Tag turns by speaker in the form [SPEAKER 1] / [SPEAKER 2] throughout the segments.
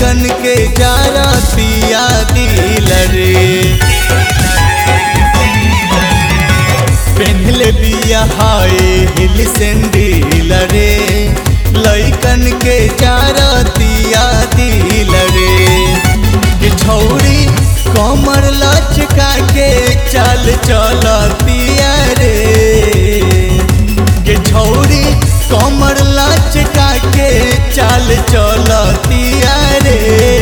[SPEAKER 1] लैकन के जारतिया दिल रे पेन्हले बिया हाय हिल सेंडिल रे लैकन के जारतिया दिल रे कि छौरी कमर लचका के चल चलतिया रे कि छौरी कमर लचका के चल चलतिया रे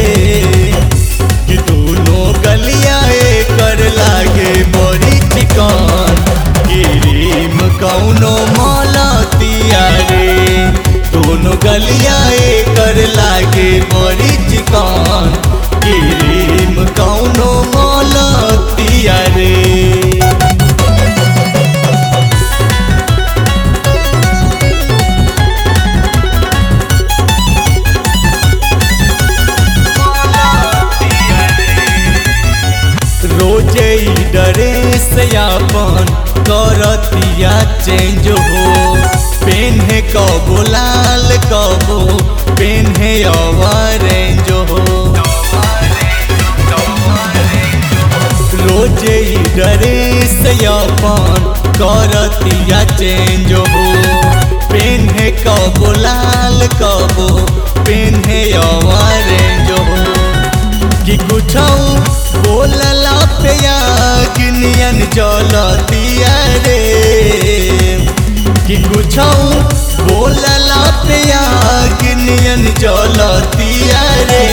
[SPEAKER 1] कि दोनों गलिया कर लागे बड़ी चिकन गिरीम कौनो मलतिया रे दोनों गलिया कर लागे बड़ी चिकन गिरीम कौनो मलतिया रे रोजे ई ड्रेस अपन करतिया चेंज हो पेन्हे कबो लाल कबो पेन्हे ऑरेंज हो रोजे ई ड्रेस अपन करतिया चेंज हो पेन्हे कबो लाल कबो पेन्हे ऑरेंज हो कि कुछ बोलला पे अग्नियन जलतिया रे कि कुछ बोलला पे अग्नियन जलतिया रे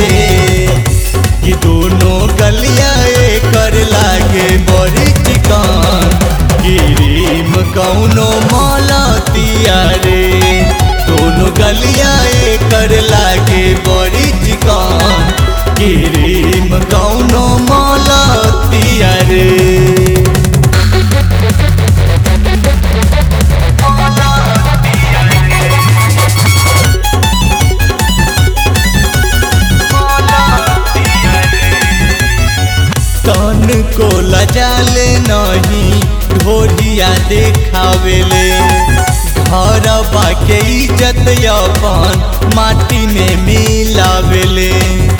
[SPEAKER 1] कि दोनों गलिया कर लागे बड़ी चिकन गिरीम कौनो मलतिया रे दोनों गलिया कर लागे बड़ी चिकन गिरीम कौनो मलतिया रे तन को लजाले नहीं ढोरिया देखावेले घर बाके इज्जत अपन माटी में मिलावेले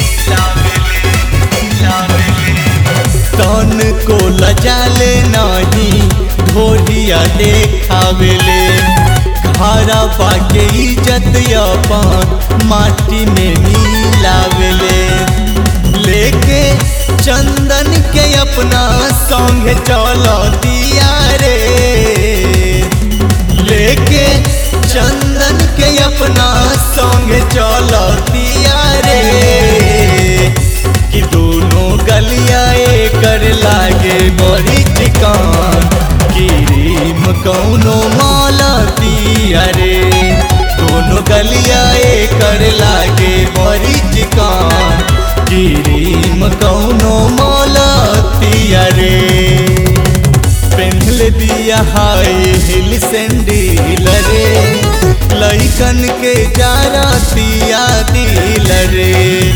[SPEAKER 1] तन को लजाले नहीं ढोरिया देखावेले घर बाके इज्जत अपन माटी में मिलावेले लेके चंदन के अपना संग चल दिया रे लेके चंदन के अपना संग चल दिया रे कि दोनों गलिया कर लागे बड़ी चिकन गिरीम कौनो मालतिया रे दोनों गलिया कर लागे बड़ी चिकन गिरीम कौनो मलतिया रे पेन्हल दिया हाय हिल सेंडिल रे लैकन के जारतिया दिल रे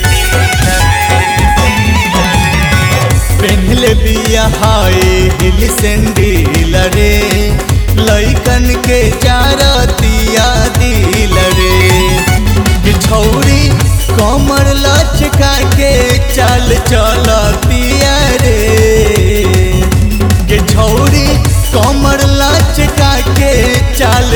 [SPEAKER 1] पेन्हल दिया हाय हिल सेंडिल रे लैकन के जारतिया दिल रे कि छौरी कमर लचका के चल चलतिया रे के छौरी कमर लचका के चल